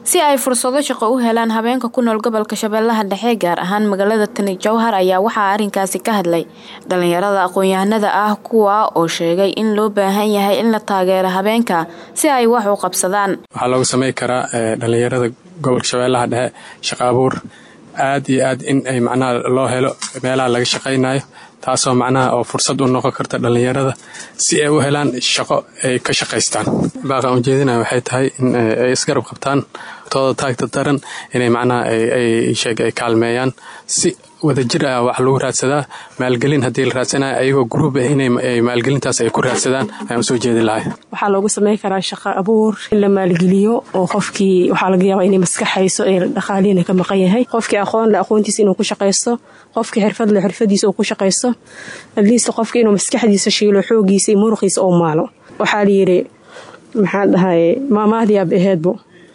si ay fursado shaqo u helaan habeenka ku nool gobolka shabeellaha dhexe gaar ahaan magaalada tani jowhar ayaa waxaa arrinkaasi ka hadlay dhalinyarada aqoon-yahanada ah kuwa oo sheegay in loo baahan yahay in la taageero habeenka si ay wax u qabsadaan waxaa loogu samey karaa dhalinyarada gobolka shabeellaha dhexe shaqo abuur aad iyo aad in ay macnaha loo helo meelaha laga shaqaynayo taasoo macnaha oo fursad u noqon karta dhalinyarada si ay u helaan shaqo ay ka shaqaystaan baaqan ujeedinaya waxay tahay in ay isgarab qabtaan tooda taagta daran inay macnaha sheeg ay kaalmeeyaan si wadajir ah wax lagu raadsadaa maalgelin haddii la raadsanayo ayagoo gruub ah inay maalgelintaas ay ku raadsadaan ayaan usoo jeedi lahay waxaa loogu sameyn karaa shaqo abuur in la maalgeliyo oo qofkii waxaa laga yaabaa inay maskaxayso ee dhaqaaliina ka maqan yahay qofkii aqoon le aqoontiisa inuu ku shaqaysto qofkii xirfad le xirfadiisa uu ku shaqaysto adliist qofkii inuu maskaxdiisa shiilo xoogiisa iyo muruqiisa oo maalo waxaa layidhi maxaa dhahay maamahdii aab aheedbo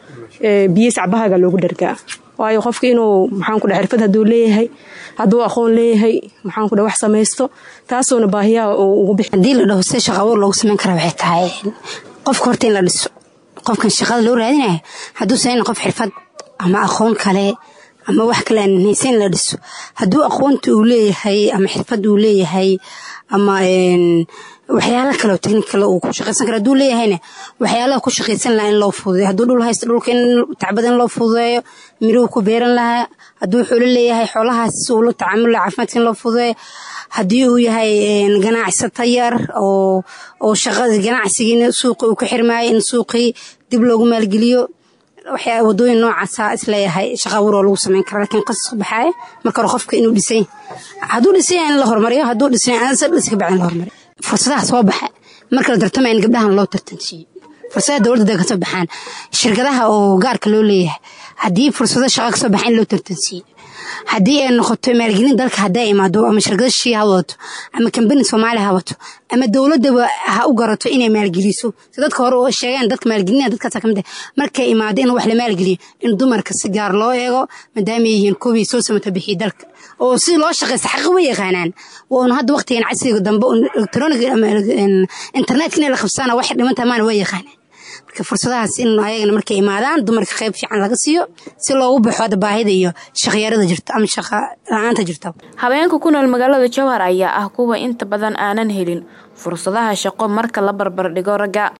biyo sacbahaga loogu dhargaa waayo qofka inuu maxaanku xirfad haduu leeyahay hadduu aqoon leeyahay maxaanku wax samaysto taasuuna baahiyaha ugu bixi haddii la dhaho sida shaqa abuur loogu samayn kara waxay tahay qofka horta in la dhiso qofkan shaqada loo raadinaya hadduusan in qof xirfad ama aqoon kale ama wax kale aan haysa in la dhiso hadduu aqoonta uu leeyahay ama xirfad uu leeyahay ama waxyaala kale oo technical uu ku shaqaysan kara hadduu leeyahayna waxyaalaha ku shaqaysan lahaa in loo fududeeyo hadduu dhul haysto dhulka in tacbada in loo fududeeyo miruhu ku beeran lahaa hadduu xoolo leeyahay xoolahaas uu la tacaamul laha caafimaadka in loo fududeeyo haddii uu yahay ganacsato yar oo oo shaqada ganacsigiina suuqi uu ka xirmaayo in suuqii dib loogu maalgeliyo waxyaa wadooyin noocaasa isleeyahay shaqa abuur oo lagu sameyn kara lakiin qasas baxaaya marka hore qofka inuu dhisay hadduu dhisay in la hormariyo hadduu dhisay ansa dhis ka bacdin la hormariyo fursadaha soo baxa marka la tartamaya in gabdhahan loo tartansiiyo fursadaha dowladda kasoo baxaan shirkadaha oo gaarka loo leeyahay haddii fursado shaqa kasoo baxa in loo tartansiiyo haddii ay noqoto maalgelin dalka hadday imaado ama shirkado shii ha wadato ama kambani soomaaliya ha wato ama dowladaba ha u garato inay maalgeliso si dadka hore oo sheegeen dadka maalgelinaya dadkaasa kamid ah markay imaado in wax la maalgeliyo in dumarka si gaar loo eego maadaama ay yihiin kuwii soo samata bixiya dalka oo si loo shaqaysta xaqi way yaqaanaan waanu hadda waqtigan casriga dambe electronic ama internetka inay la qabsaana waxay dhimantaha maana way yaqaanaan marka fursadahaas in ayagana markay imaadaan dumarka qayb fiican laga siiyo si loogu baxo hadda baahida iyo shaqyarada jirto ama shaqa la-aanta jirta habeenka ku nool magaalada jowhar ayaa ah kuwa inta badan aanan helin fursadaha shaqo marka la barbar dhigo ragga